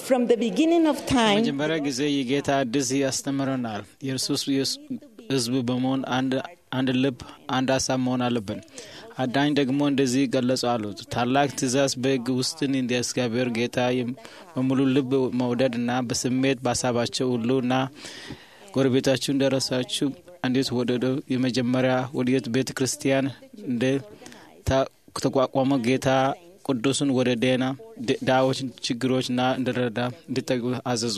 From the beginning of time, መጀመሪያ ጊዜ የጌታ አዲስ ያስተምረናል። የእርሱስ ሕዝብ በመሆን አንድ ልብ፣ አንድ ሀሳብ መሆን አለብን። አዳኝ ደግሞ እንደዚህ ገለጹ አሉት። ታላቅ ትእዛዝ በሕግ ውስጥን እንደ እግዚአብሔር ጌታ በሙሉ ልብ መውደድ እና በስሜት በሀሳባቸው ሁሉ እና ጎረቤታችሁ እንደራሳችሁ እንዴት ወደደ የመጀመሪያ ወዴት ቤተ ክርስቲያን እንደ ተቋቋመ ጌታ ቅዱሱን ወደ ዴና ዳዎች ችግሮችና እንድረዳ እንዲጠጉ አዘዙ።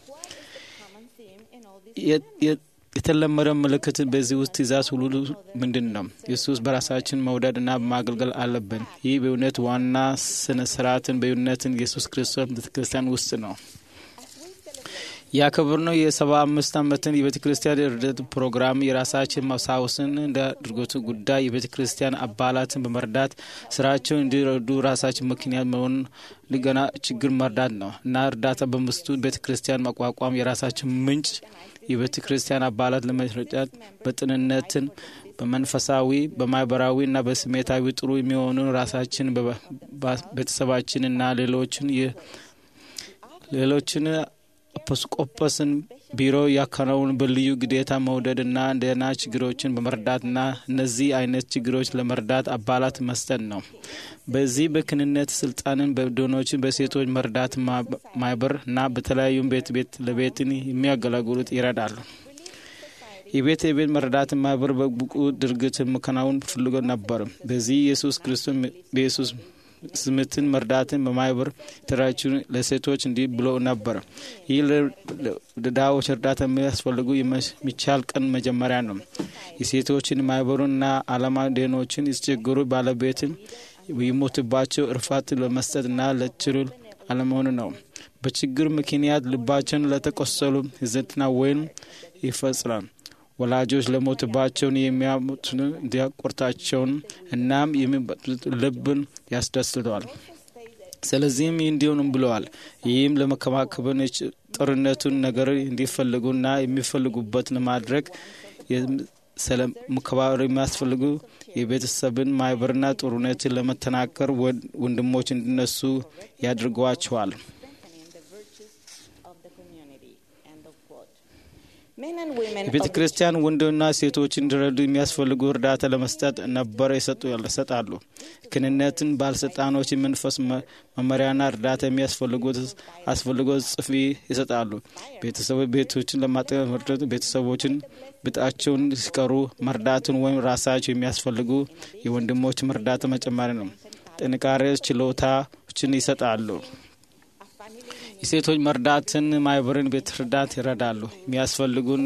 የተለመደ ምልክት በዚህ ውስጥ ትእዛዝ ሁሉ ምንድን ነው? ኢየሱስ በራሳችን መውደድ እና ማገልገል አለብን። ይህ በእውነት ዋና ስነ ስርዓትን በእውነትን ኢየሱስ ክርስቶስ ቤተክርስቲያን ውስጥ ነው። ያከብርነው የሰባ አምስት ዓመትን የቤተ ክርስቲያን እርደት ፕሮግራም የራሳችን ማስታወስን እንደ አድርጎት ጉዳይ የቤተ ክርስቲያን አባላትን በመርዳት ስራቸውን እንዲረዱ ራሳችን ምክንያት መሆን ሊገና ችግር መርዳት ነው እና እርዳታ በምስቱ ቤተ ክርስቲያን ማቋቋም የራሳችን ምንጭ የቤተ ክርስቲያን አባላት ለመረዳት በጥንነትን በመንፈሳዊ በማህበራዊ እና በስሜታዊ ጥሩ የሚሆኑ ራሳችን ቤተሰባችን እና ሌሎችን ሌሎችን ኤጲስቆጶስን ቢሮ ያከናውን በልዩ ግዴታ መውደድና እንደና ችግሮችን በመርዳትና እነዚህ አይነት ችግሮች ለመርዳት አባላት መስጠት ነው። በዚህ በክንነት ስልጣንን በዶኖችን በሴቶች መርዳት ማህበር እና በተለያዩ ቤት ቤት ለቤትን የሚያገለግሉት ይረዳሉ። የቤት የቤት መረዳት ማህበር በብቁ ድርጊት መከናወን ፍልጎ ነበር። በዚህ ኢየሱስ ክርስቶስ በኢየሱስ ስምትን መርዳትን በማህበር የተደራጁ ለሴቶች እንዲህ ብሎ ነበር። ይህ ለድሃዎች እርዳታ የሚያስፈልጉ የሚቻል ቀን መጀመሪያ ነው። የሴቶችን ማህበሩና አላማ ደኖችን የተቸገሩ ባለቤትን ይሞትባቸው እርፋት ለመስጠትና ለችሉ አለመሆኑ ነው። በችግር ምክንያት ልባቸውን ለተቆሰሉ ህዝንትና ወይም ይፈጽራል ወላጆች ለሞትባቸውን የሚያሙትን እንዲያቆርታቸውን እናም የሚበጡት ልብን ያስደስተዋል። ስለዚህም እንዲሆንም ብለዋል። ይህም ለመከባከብን ጥርነቱን ነገር እንዲፈልጉና የሚፈልጉበትን ማድረግ ስለመከባበር የሚያስፈልጉ የቤተሰብን ማህበርና ጥሩነትን ለመተናከር ወንድሞች እንዲነሱ ያድርገዋቸዋል። የቤተ ክርስቲያን ወንድና ሴቶች እንዲረዱ የሚያስፈልጉ እርዳታ ለመስጠት ነበር ይሰጣሉ። ክህነትን ባለስልጣኖች የመንፈስ መመሪያና እርዳታ የሚያስፈልጉት አስፈልጎት ጽፊ ይሰጣሉ። ቤተሰቦች ቤቶችን ለማጠቀም መርዳት ቤተሰቦችን ብጣቸውን ሲቀሩ መርዳትን ወይም ራሳቸው የሚያስፈልጉ የወንድሞች መርዳታ መጨመሪ ነው። ጥንካሬ ችሎታዎችን ይሰጣሉ። የሴቶች መርዳትን ማህበርን ቤት እርዳት ይረዳሉ። የሚያስፈልጉን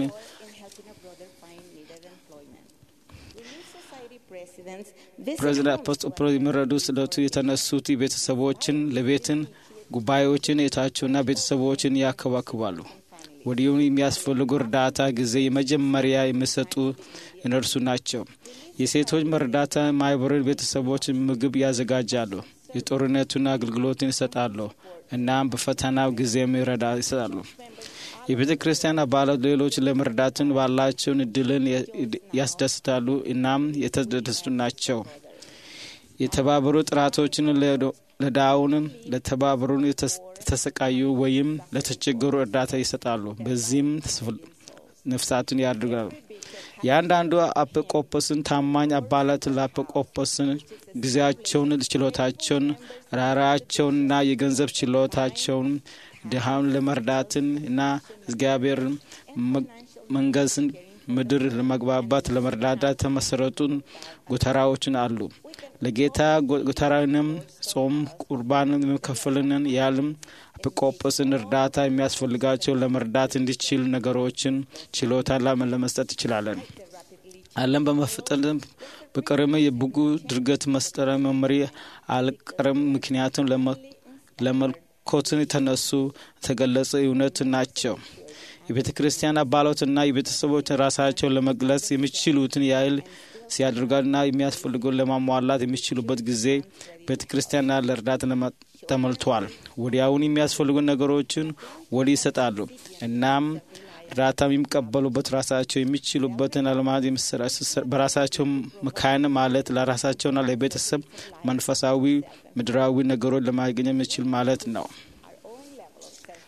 ፕሬዚዳንት የሚረዱ ስለቱ የተነሱት ቤተሰቦችን ለቤትን ጉባኤዎችን የታቸውና ቤተሰቦችን ያከባክባሉ። ወዲሁም የሚያስፈልጉ እርዳታ ጊዜ የመጀመሪያ የሚሰጡ እነርሱ ናቸው። የሴቶች መርዳታ ማህበርን ቤተሰቦች ምግብ ያዘጋጃሉ። የጦርነቱን አገልግሎትን ይሰጣሉ። እናም በፈተናው ጊዜም ይረዳ ይሰጣሉ። የቤተ ክርስቲያን አባላት ሌሎች ለመርዳትን ባላቸውን እድልን ያስደስታሉ። እናም የተደሰቱ ናቸው። የተባበሩ ጥራቶችን ለዳውን ለተባበሩን የተሰቃዩ ወይም ለተቸገሩ እርዳታ ይሰጣሉ። በዚህም ነፍሳትን ያድርጋሉ። የአንዳንዱ አጵቆጶስን ታማኝ አባላት ለአጵቆጶስን ጊዜያቸውን፣ ችሎታቸውን፣ ራራቸውንና የገንዘብ ችሎታቸውን ድሃውን ለመርዳትን እና እግዚአብሔር መንገስን ምድር ለመግባባት ለመርዳዳት የተመሰረቱን ጎተራዎችን አሉ። ለጌታ ጎተራንም ጾም፣ ቁርባንን የሚከፍልንን ያልም ኤጲስቆጶስን እርዳታ የሚያስፈልጋቸው ለመርዳት እንዲችል ነገሮችን ችሎታ ለመስጠት ይችላለን። አለም በመፍጠልም በቅርም የብጉ ድርገት መስጠረ መመሪ አልቀርም። ምክንያቱም ለመልኮትን የተነሱ የተገለጸ እውነት ናቸው። የቤተ ክርስቲያን አባላትና የቤተሰቦች ራሳቸውን ለመግለጽ የሚችሉትን ያህል ሲያደርጋልና የሚያስፈልገውን ለማሟላት የሚችሉበት ጊዜ ቤተ ክርስቲያንና ለእርዳታ ተሞልቷል። ወዲያውን የሚያስፈልጉ ነገሮችን ወዲህ ይሰጣሉ። እናም እርዳታ የሚቀበሉበት ራሳቸው የሚችሉበትን አልማት በራሳቸው መካን ማለት ለራሳቸውና ለቤተሰብ መንፈሳዊ ምድራዊ ነገሮች ለማግኘት የሚችል ማለት ነው።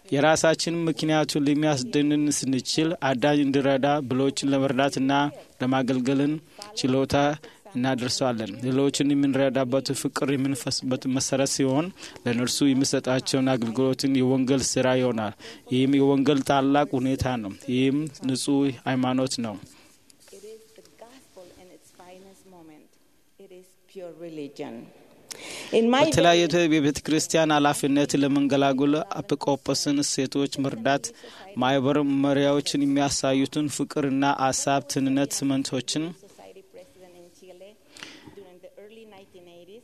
የራሳችን ምክንያቱን ለሚያስደንን ስንችል አዳኝ እንዲረዳ ብሎችን ለመርዳትና ለማገልገልን ችሎታ እናደርሰዋለን። ሌሎችን የምንረዳበት ፍቅር የምንፈስበት መሰረት ሲሆን ለእነርሱ የሚሰጣቸውን አገልግሎትን የወንጌል ስራ ይሆናል። ይህም የወንጌል ታላቅ ሁኔታ ነው። ይህም ንጹህ ሃይማኖት ነው። It is the gospel in its finest moment. It is pure religion. In my በተለያየ የቤተ ክርስቲያን ኃላፊነት ለመንገላጉል አጵቆጶስን ሴቶች መርዳት ማህበር መሪያዎችን የሚያሳዩትን ፍቅርና አሳብ ትንነት ስምንቶችን society president in Chile during the early 1980s,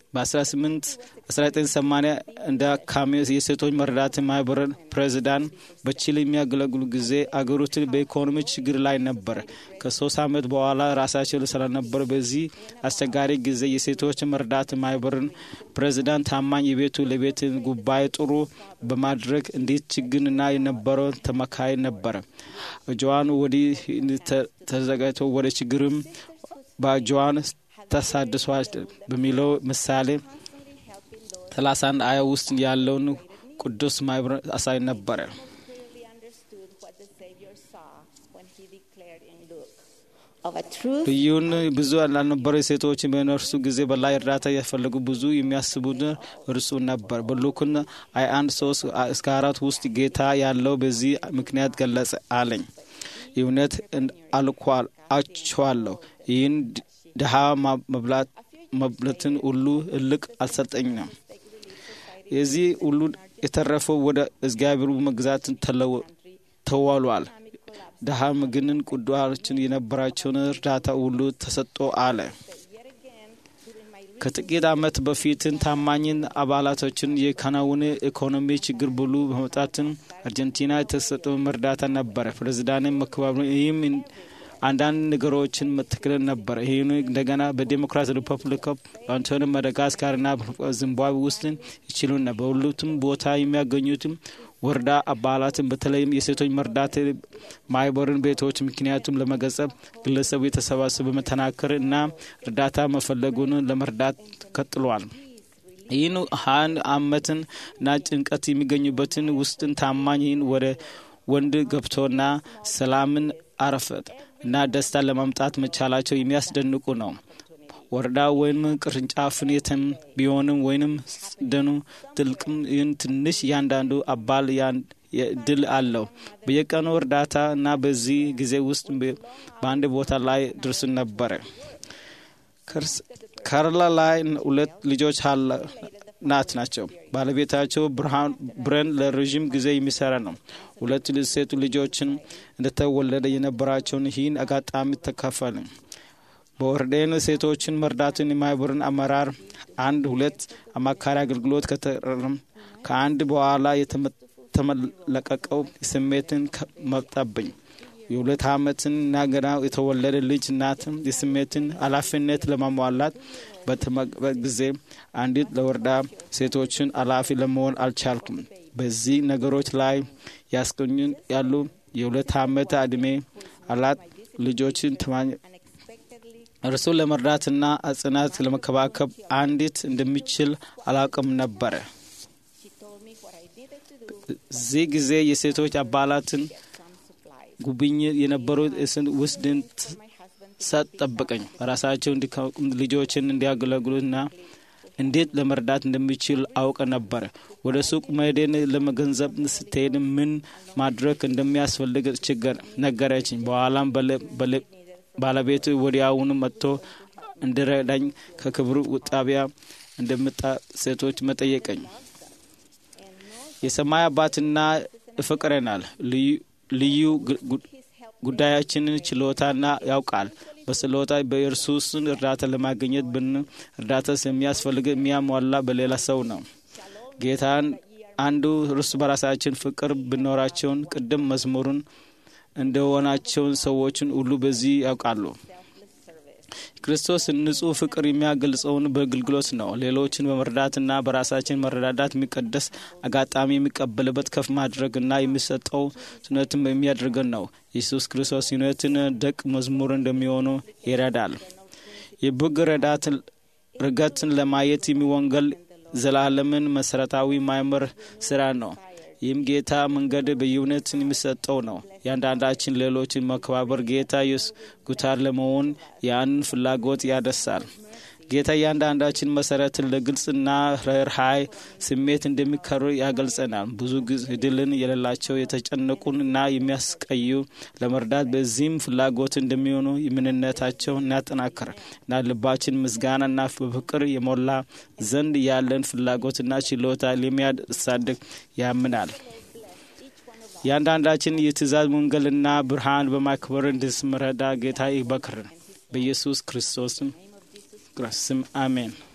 በ1880 እንደ አካሚ የሴቶች መርዳት ማህበር ፕሬዚዳንት በቺሊ የሚያገለግሉ ጊዜ አገሪቱን በኢኮኖሚ ችግር ላይ ነበር። ከሶስት ዓመት በኋላ ራሳቸው ስለነበሩ በዚህ አስቸጋሪ ጊዜ የሴቶች መርዳት ማህበርን ፕሬዚዳንት ታማኝ የቤቱ ለቤት ጉባኤ ጥሩ በማድረግ እንዴት ችግርና የነበረው ተመካይ ነበረ። እጇን ወዲህ ተዘጋጅቶ ወደ ችግርም በእጇን ተሳድሷል በሚለው ምሳሌ ሰላሳ አንድ አያ ውስጥ ያለውን ቅዱስ ማህበር አሳይ ነበረ። clearly understood what the Savior saw when he declared in Luke of a truth ልዩን ብዙ ያልነበረ ሴቶች በነርሱ ጊዜ በላይ እርዳታ የፈለጉ ብዙ የሚያስቡት እርሱ ነበር። በሉክን አይ አንድ ሶስት እስከ አራት ውስጥ ጌታ ያለው በዚህ ምክንያት ገለጸ አለኝ። እውነት አልኳል አችኋለሁ ይህን ድሃ መብላት መብለትን ሁሉ እልቅ አልሰጠኝም። የዚህ ሁሉ የተረፈው ወደ እግዚአብሔሩ መግዛትን ተዋሏል። ድሃ ምግንን ቅዱሳን የነበራቸውን እርዳታ ሁሉ ተሰጥቶ አለ። ከጥቂት ዓመት በፊትን ታማኝን አባላቶችን የካናውን ኢኮኖሚ ችግር ብሉ በመውጣትን አርጀንቲና የተሰጠው እርዳታ ነበረ። ፕሬዚዳንት መከባበሩ ይህም አንዳንድ ነገሮችን መተክለን ነበር። ይህን እንደገና በዴሞክራት ሪፐብሊክ በአንቶኒ ማዳጋስካርና ዚምባብዌ ውስጥ ይችሉና በሁለቱም ቦታ የሚያገኙትም ወረዳ አባላትን በተለይም የሴቶች መርዳት ማህበርን ቤቶች ምክንያቱም ለመገጸብ ግለሰቡ የተሰባሰበ በመተናከር እና እርዳታ መፈለጉን ለመርዳት ቀጥሏል። ይህን ሀን አመትን እና ጭንቀት የሚገኙበትን ውስጥን ታማኝን ወደ ወንድ ገብቶና ሰላምን አረፈት እና ደስታ ለማምጣት መቻላቸው የሚያስደንቁ ነው። ወረዳ ወይም ቅርንጫፍን የትም ቢሆንም ወይንም ደኑ ትልቅም ይህን ትንሽ እያንዳንዱ አባል ድል አለው። በየቀኑ እርዳታ እና በዚህ ጊዜ ውስጥ በአንድ ቦታ ላይ ድርስን ነበረ። ካርላ ላይ ሁለት ልጆች ናት ናቸው። ባለቤታቸው ብረን ለረዥም ጊዜ የሚሰራ ነው። ሁለት ሴቱ ልጆችን እንደተወለደ የነበራቸውን ይህን አጋጣሚ ተካፈል። በወርዴን ሴቶችን መርዳትን የማህበርን አመራር አንድ ሁለት አማካሪ አገልግሎት ከተረም ከአንድ በኋላ የተመለቀቀው ስሜትን መጣብኝ። የሁለት ዓመትን እና ገና የተወለደ ልጅ እናትም የስሜትን ኃላፊነት ለማሟላት በተመበት ጊዜ አንዲት ለወረዳ ሴቶችን ኃላፊ ለመሆን አልቻልኩም። በዚህ ነገሮች ላይ ያስገኙን ያሉ የሁለት ዓመት ዕድሜ አላት ልጆችን እርሱ ለመርዳትና አጽናት ለመከባከብ አንዲት እንደሚችል አላውቅም ነበረ። እዚህ ጊዜ የሴቶች አባላትን ጉብኝት የነበሩት እስን ውስድን ሰጥ ጠበቀኝ። ራሳቸው ልጆችን እንዲያገለግሉና እንዴት ለመርዳት እንደሚችል አውቀ ነበረ። ወደ ሱቅ መሄድን ለመገንዘብ ስትሄድ ምን ማድረግ እንደሚያስፈልግ ችግር ነገረችኝ። በኋላም ባለቤቱ ወዲያውኑ መጥቶ እንድረዳኝ ከክብሩ ጣቢያ እንደምጣ ሴቶች መጠየቀኝ። የሰማይ አባትና ይፈቅረናል። ልዩ ጉዳያችንን ችሎታና ያውቃል። በስሎታ በእርሱስን እርዳታ ለማግኘት ብን እርዳታ የሚያስፈልግ የሚያሟላ በሌላ ሰው ነው። ጌታን አንዱ እርስ በራሳችን ፍቅር ብኖራቸውን ቅድም መዝሙሩን እንደሆናቸውን ሰዎችን ሁሉ በዚህ ያውቃሉ። ክርስቶስ ንጹሕ ፍቅር የሚያገልጸውን በአገልግሎት ነው። ሌሎችን በመርዳትና በራሳችን መረዳዳት የሚቀደስ አጋጣሚ የሚቀበልበት ከፍ ማድረግና የሚሰጠው ስነትም የሚያደርገን ነው። ኢየሱስ ክርስቶስ ዩነትን ደቅ መዝሙር እንደሚሆኑ ይረዳል። የበግ ርገትን ለማየት የሚወንገል ዘላለምን መሰረታዊ ማይመር ስራ ነው። ይህም ጌታ መንገድ በእውነት የሚሰጠው ነው። ያንዳንዳችን ሌሎችን መከባበር ጌታ ኢየሱስ ጉታር ለመሆን ያንን ፍላጎት ያደሳል። ጌታ እያንዳንዳችን መሰረትን ለግልጽና ርኅራኄ ስሜት እንደሚከሩ ያገልጸናል። ብዙ ድልን የሌላቸው የተጨነቁን እና የሚያስቀዩ ለመርዳት በዚህም ፍላጎት እንደሚሆኑ የምንነታቸው እናጠናክር እና ልባችን ምስጋናና በፍቅር የሞላ ዘንድ ያለን ፍላጎትና ችሎታ ለሚያሳድግ ያምናል። እያንዳንዳችን የትእዛዝ ወንጌልና ብርሃን በማክበር እንድስመረዳ ጌታ ይበክርን በኢየሱስ ክርስቶስም ስም አሜን።